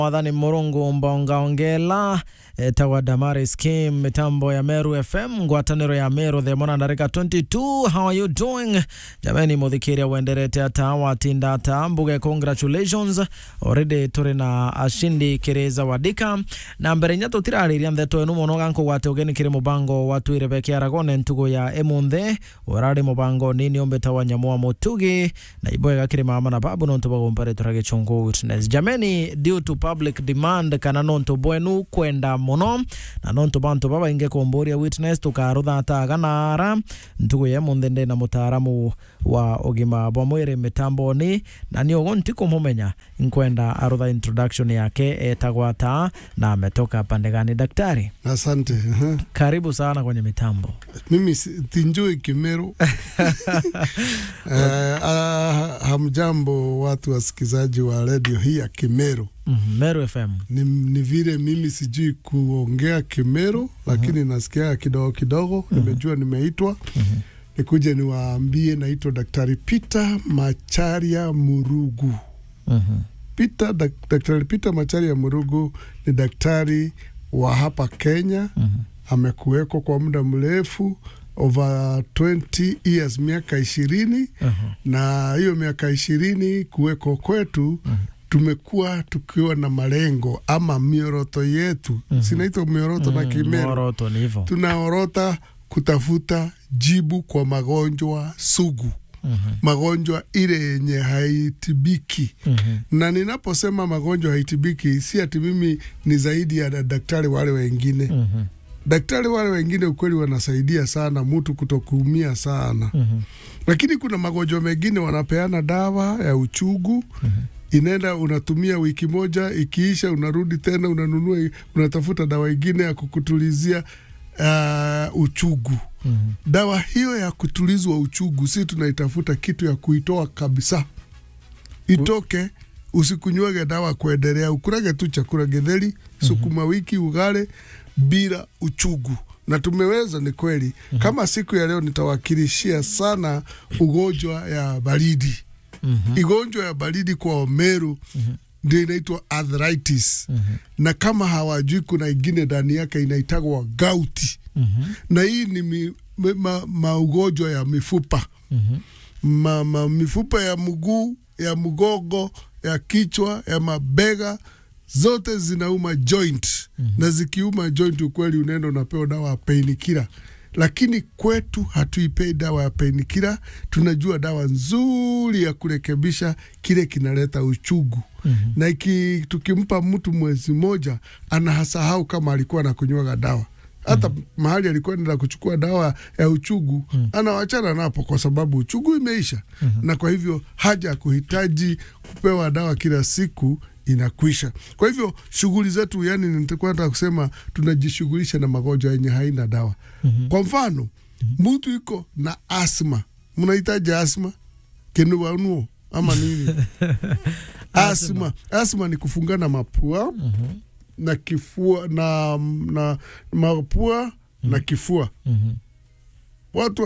Mwathani Murungu mbongaongela etawa Damaris Kim mitambo ya Meru FM ngwataniro ya Meru themona ndarika 22 how are you doing jamani muthikiria wenderete ata watinda ata mbuge congratulations already turi na ashindi kiriza wadika na mbere nya tutirariria ntheto enu muno gankugwate ugeni kiri mubango watwire bekiaragone ntugo ya emunthe urari mubango nini ombeta wa nyamua mutugi na iboega kiri mama na babu nontu bagumpare turage chungu witness jamani due to public demand kana nontu bwenu kwenda muno na nontu bantu babainge kumburia witness tukaruthataga nara ntugu ye munthe ndi na mutaaramu wa ugima bwa mwiri mitamboni na ni ugo ntikumumenya nkwenda arutha introduction yake etagwa ta na ametoka pande gani daktari Asante. aha. karibu sana kwenye mitambo Mimi si- tinjui Kimeru. Eh, ah, hamjambo watu wasikizaji wa redio hii ya Kimeru. Mhm, Meru FM Ni, ni vile mimi sijui kuongea Kimeru lakini nasikia kidogo kidogo. Nimejua nimeitwa nikuje niwaambie, naitwa Daktari Peter Macharia Murugu. Mhm, Peter, dak, Daktari Peter Macharia Murugu ni daktari wa hapa Kenya mhm, amekuweko kwa muda mrefu over 20 years, miaka ishirini mhm, na hiyo miaka ishirini kuweko kwetu tumekuwa tukiwa na malengo ama mioroto yetu sinaitwa mioroto na mhm. Kimeru Moroto ni hivyo tunaorota kutafuta jibu kwa magonjwa sugu Mhm, magonjwa ile yenye haitibiki mhm, na ninaposema magonjwa haitibiki si ati mimi ni zaidi ya daktari wale wengine mhm, daktari wale wengine ukweli wanasaidia sana mtu kutokuumia sana, mhm, lakini kuna magonjwa mengine wanapeana dawa ya uchugu inaenda unatumia wiki moja, ikiisha unarudi tena unanunua, unatafuta dawa ingine ya kukutulizia uh, uchugu. mhm. Dawa hiyo ya kutulizwa uchugu, si tunaitafuta kitu ya kuitoa kabisa, itoke. Usikunywege dawa kuendelea, ukurage tu chakula getheri, sukuma wiki, ugale bila uchugu. Na tumeweza, ni kweli. Kama siku ya leo nitawakilishia sana ugonjwa ya baridi. Mhm. Igonjwa ya baridi kwa Wameru ndio inaitwa arthritis, Mhm. na kama hawajui, kuna ingine ndani yake inaitagwa gauti Mhm. na hii ni mi, ma, ma, maugonjwa ya mifupa Mhm. ma, ma, mifupa ya mguu ya mgongo ya kichwa ya mabega zote zinauma joint na zikiuma joint, ukweli unaenda unapewa dawa ya painkiller, lakini kwetu hatuipei dawa ya painkiller. Tunajua dawa nzuri ya kurekebisha kile kinaleta uchugu na iki, tukimpa mtu mwezi moja anahasahau kama alikuwa anakunywaga dawa hata mahali alikuwa anaenda kuchukua dawa ya uchugu anawachana napo kwa sababu uchugu imeisha, na kwa hivyo haja ya kuhitaji kupewa dawa kila siku inakwisha. Kwa hivyo shughuli zetu, yani nitakuwa nataka kusema tunajishughulisha na magonjwa yenye haina dawa. Kwa mfano mtu iko na asma, mnahitaji asma kenuwanuo ama nini? asma, asma ni kufungana mapua na kifua na, na mapua na kifua Mhm. watu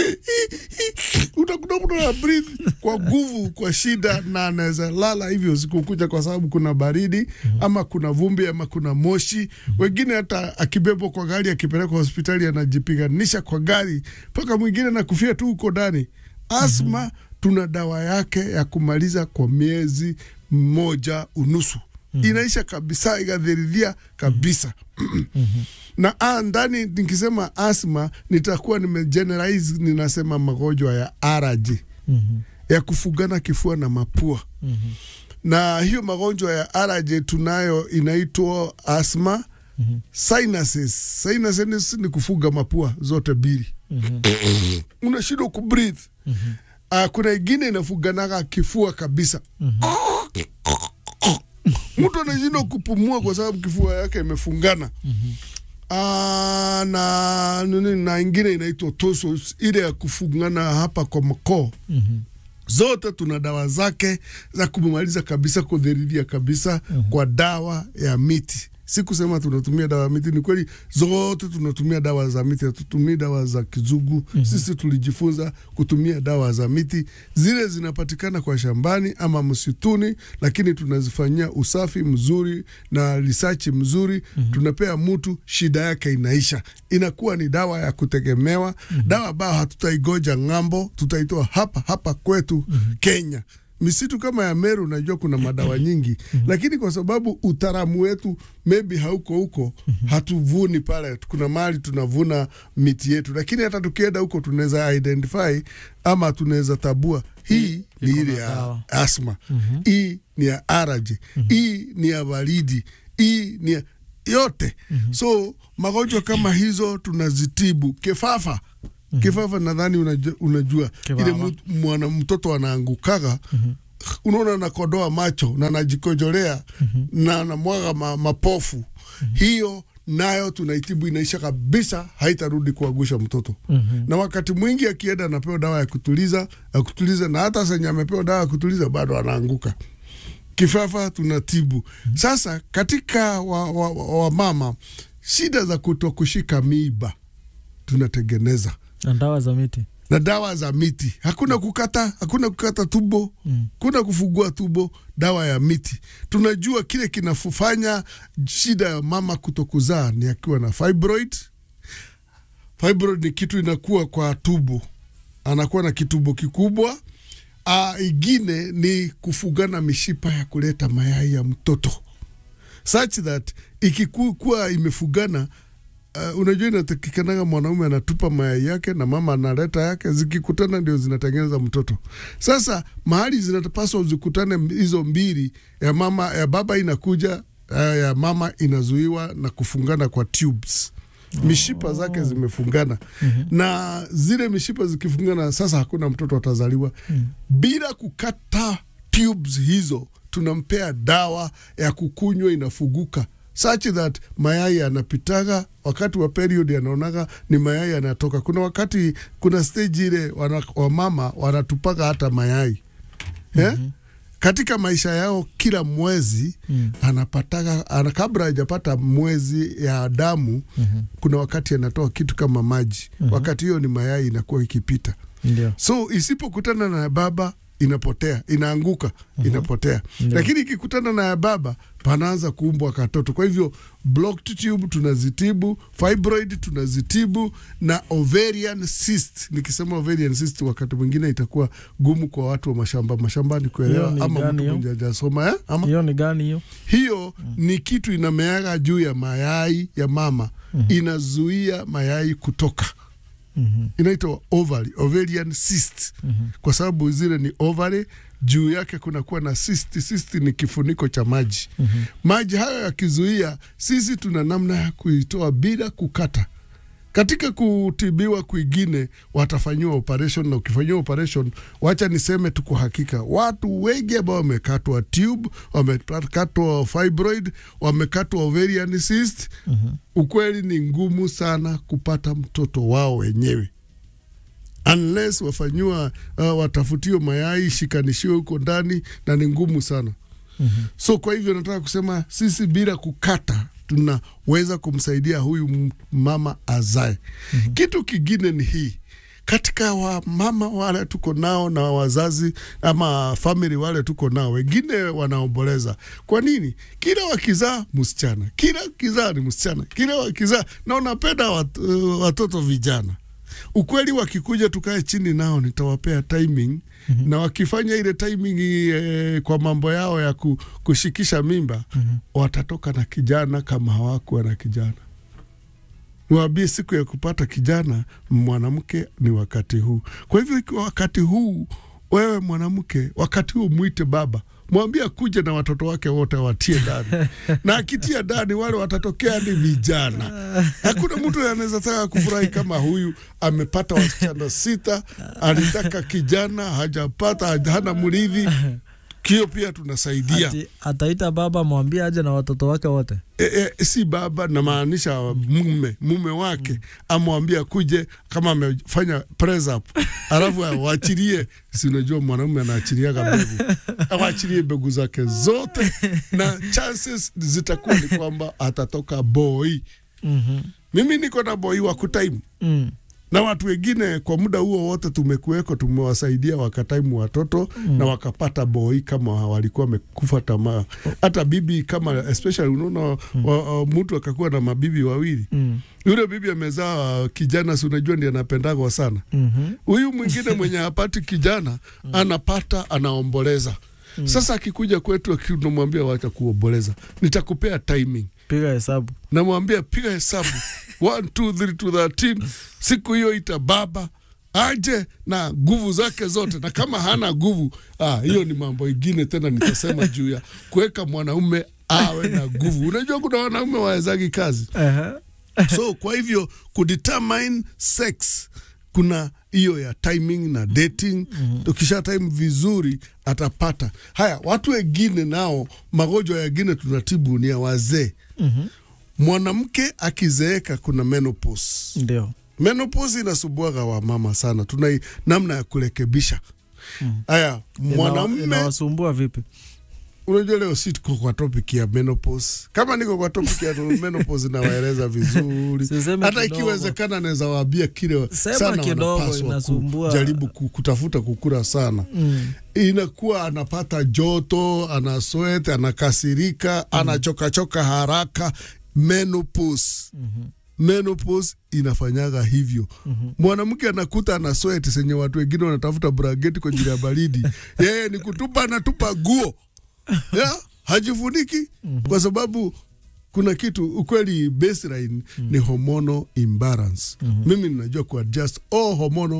utakuta mtu ana breathe kwa nguvu kwa shida, na anaweza lala hivyo usiku kucha, kwa sababu kuna baridi ama kuna vumbi ama kuna moshi. Wengine hata akibebwa kwa gari akipelekwa hospitali anajipiganisha kwa gari, mpaka mwingine nakufia tu huko ndani. Asma tuna dawa yake ya kumaliza kwa miezi mmoja unusu, inaisha kabisa, ikadhiridhia kabisa na a, ndani nikisema asma nitakuwa nimegeneralize, ninasema magonjwa ya allergy Mhm. ya kufugana kifua na mapua Mhm. na hiyo magonjwa ya allergy tunayo inaitwa asma Mhm. sinuses. Sinuses ni kufuga mapua zote mbili, Mhm. unashindwa kubreathe. Ah, kuna ingine inafuganaga kifua kabisa, mtu anashindwa kupumua kwa sababu kifua yake imefungana. Ah, na nini na ingine inaitwa tonsils, ile ya kufungana hapa kwa makoo Mhm. zote tuna dawa zake za kumaliza kabisa, kudhiriria kabisa kwa dawa ya miti, si kusema tunatumia dawa ya miti. Ni kweli zote tunatumia dawa za miti, hatutumii dawa za kizungu. mm -hmm. Sisi tulijifunza kutumia dawa za miti, zile zinapatikana kwa shambani ama msituni, lakini tunazifanyia usafi mzuri na risachi mzuri. mm -hmm. Tunapea mtu, shida yake inaisha, inakuwa ni dawa ya kutegemewa. mm -hmm. Dawa ambayo hatutaigoja ng'ambo, tutaitoa hapa hapa kwetu mm -hmm. Kenya misitu kama ya Meru unajua kuna madawa nyingi mm -hmm. Lakini kwa sababu utaalamu wetu maybe hauko huko mm -hmm. Hatuvuni pale, kuna mahali tunavuna miti yetu, lakini hata tukienda huko tunaweza identify ama tunaweza tabua hii ni ile ya asma mm -hmm. Hii ni ya araje mm -hmm. Hii ni ya baridi, hii ni ya yote mm -hmm. So magonjwa kama hizo tunazitibu kifafa Mm -hmm. Kifafa nadhani unajua, unajua ile mwana mtoto anaangukaga mm -hmm. Unaona nakodoa macho na najikojolea mm -hmm. na namwaga ma, mapofu mm -hmm. Hiyo nayo tunaitibu inaisha kabisa, haitarudi kuagusha mtoto mm -hmm. Na wakati mwingi akienda anapewa dawa ya kutuliza ya kutuliza, na hata senye amepewa dawa ya kutuliza bado anaanguka. Kifafa tunatibu mm -hmm. Sasa katika wamama wa, wa shida za kutokushika miiba tunatengeneza na dawa za miti na dawa za miti. Hakuna kukata, hakuna kukata tubo mm. Kuna kufugua tubo, dawa ya miti. Tunajua kile kinafanya shida ya mama kutokuzaa ni akiwa na fibroid. Fibroid ni kitu inakuwa kwa tubo, anakuwa na kitubo kikubwa. Uh, ingine ni kufugana mishipa ya kuleta mayai ya mtoto such that ikikuwa imefugana Uh, unajua inatakikanaga mwanaume anatupa mayai yake na mama analeta yake, zikikutana ndio zinatengeneza mtoto. Sasa mahali zinapaswa zikutane hizo mbili, ya mama ya baba inakuja, uh, ya mama inazuiwa na kufungana kwa tubes. Mishipa oh, zake zimefungana mm -hmm. Na zile mishipa zikifungana, sasa hakuna mtoto atazaliwa mm -hmm. Bila kukata tubes hizo, tunampea dawa ya kukunywa, inafuguka such that mayai yanapitaga wakati wa period, yanaonaga ni mayai yanatoka. Kuna wakati, kuna stage ile wamama wanatupaga hata mayai mm -hmm. yeah? Katika maisha yao kila mwezi mm. anapataga ana, kabla hajapata mwezi ya damu mm -hmm. kuna wakati anatoa kitu kama maji mm -hmm. wakati hiyo ni mayai inakuwa ikipita Ndio. so isipokutana na baba inapotea inaanguka, uh -huh. inapotea Ndio. lakini ikikutana na ya baba panaanza kuumbwa katoto. Kwa hivyo blocked tube tunazitibu, fibroid tunazitibu na ovarian cyst. Nikisema ovarian cyst, wakati mwingine itakuwa gumu kwa watu wa mashamba mashambani kuelewa, Hiyo ni ama gani mtu hiyo? mwenye hajasoma eh? ama hiyo ni gani hiyo? hiyo ni kitu inameaga juu ya mayai ya mama, inazuia mayai kutoka Mhm. inaitwa ovary, ovarian cyst kwa sababu zile ni ovary, juu yake kunakuwa na cyst. Cyst ni kifuniko cha maji. Maji hayo yakizuia, sisi tuna namna ya kuitoa bila kukata. Katika kutibiwa kwingine watafanyiwa operation, na ukifanyiwa operation, wacha niseme tu kwa hakika, watu wengi ambao wamekatwa tube, wamekatwa fibroid, wamekatwa ovarian cyst, ukweli ni ngumu sana kupata mtoto wao wenyewe unless wafanyiwa uh, watafutiwe mayai shikanishiwe huko ndani, na ni ngumu sana so kwa hivyo nataka kusema sisi bila kukata tunaweza kumsaidia huyu m- mama azae. Kitu kingine ni hii katika wamama wale tuko nao na wazazi ama famili wale tuko nao, wengine wanaomboleza. Kwa nini? Kila wakizaa msichana, kila wakizaa ni msichana, kila wakizaa na unapenda wat, uh, watoto vijana ukweli wakikuja tukae chini nao nitawapea timing na wakifanya ile timing eh, kwa mambo yao ya ku, kushikisha mimba watatoka na kijana kama hawakuwa na kijana niwaambie siku ya kupata kijana mwanamke ni wakati huu kwa hivyo ikiwa wakati huu wewe mwanamke wakati huu mwite baba mwambie akuje na watoto wake wote watie ndani na akitia ndani wale watatokea ni vijana hakuna mtu anaweza taka kufurahi kama huyu amepata wasichana sita alitaka kijana hajapata hana mrithi kio pia tunasaidia Ati ataita baba mwambie aje na watoto wake wote. e, e, si baba namaanisha mume mume wake amwambie akuje kama amefanya press up alafu awachilie si unajua mwanaume anaachiliaga mbegu awachilie mbegu zake zote na chances zitakuwa ni kwamba atatoka boy Mhm. mimi niko na boy wa kutaimu Mm. na watu wengine kwa muda huo wote tumekuweko, tumewasaidia wakataimu watoto mm. na wakapata boi kama walikuwa wamekufa tamaa. Hata bibi kama especially unaona mm. wa, uh, mtu akakuwa na mabibi wawili Mm. yule bibi amezaa uh, kijana, si unajua ndiye anapendagwa sana. Mhm. Huyu mwingine mwenye hapati kijana anapata, anaomboleza. Sasa akikuja kwetu, tunamwambia wacha kuomboleza, nitakupea timing Piga hesabu. namwambia piga hesabu 1 2 3 to 13 siku hiyo ita baba aje na nguvu zake zote, na kama hana nguvu ah, hiyo ni mambo ingine tena nitasema juu ya kuweka mwanaume awe na nguvu. Unajua kuna wanaume wawezagi kazi, Aha. so kwa hivyo kudetermine sex kuna hiyo ya timing na dating. Tukisha time vizuri atapata haya. Watu wengine nao magonjwa yengine tunatibu ni ya wazee Mhm. mwanamke akizeeka kuna menopause. Ndio. Menopause inasubuaga wamama sana, tuna namna ya kurekebisha haya. Ina- Mwanamume, inawasumbua vipi? unajua leo si tuko kwa topic ya menopause. Kama niko kwa topic ya menopause nawaeleza vizuri, Siseme hata kidogo. ikiwezekana naweza waambia kile Sema sana kidogo, wanapaswa inasumbua. kujaribu ku- kutafuta kukura sana Mm. inakuwa anapata joto, ana sweat, anakasirika, anachokachoka haraka. Menopause. Menopause inafanyaga hivyo. Mwanamke anakuta ana sweat senye watu wengine wanatafuta brangeti kwa ajili ya baridi, yeye ni kutupa, anatupa guo ya hajifuniki kwa sababu kuna kitu ukweli, baseline ni hormonal imbalance. Mimi ninajua kuadjust all hormonal